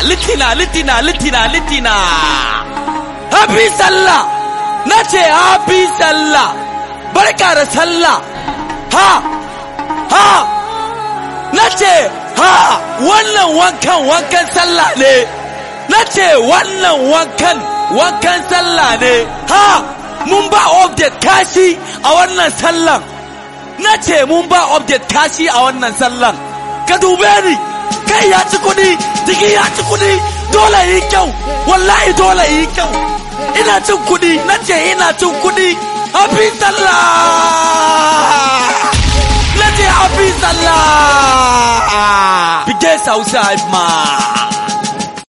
litina litina litina litina happy sallah na ce happy sallah barka da sallah ha ha na ce ha wannan wankan wankan sallah ne na ce wannan wankan wankan sallah ne ha mun ba update kashi a wannan sallan na ce mun ba update kashi a wannan sallan ka dube ni kai ya ci kudi jiki ya ci kudi dole yi kyau wallahi dole yi kyau ina cin kudi na ce ina cin kudi happy sallah na ce happy sallah bige southside ma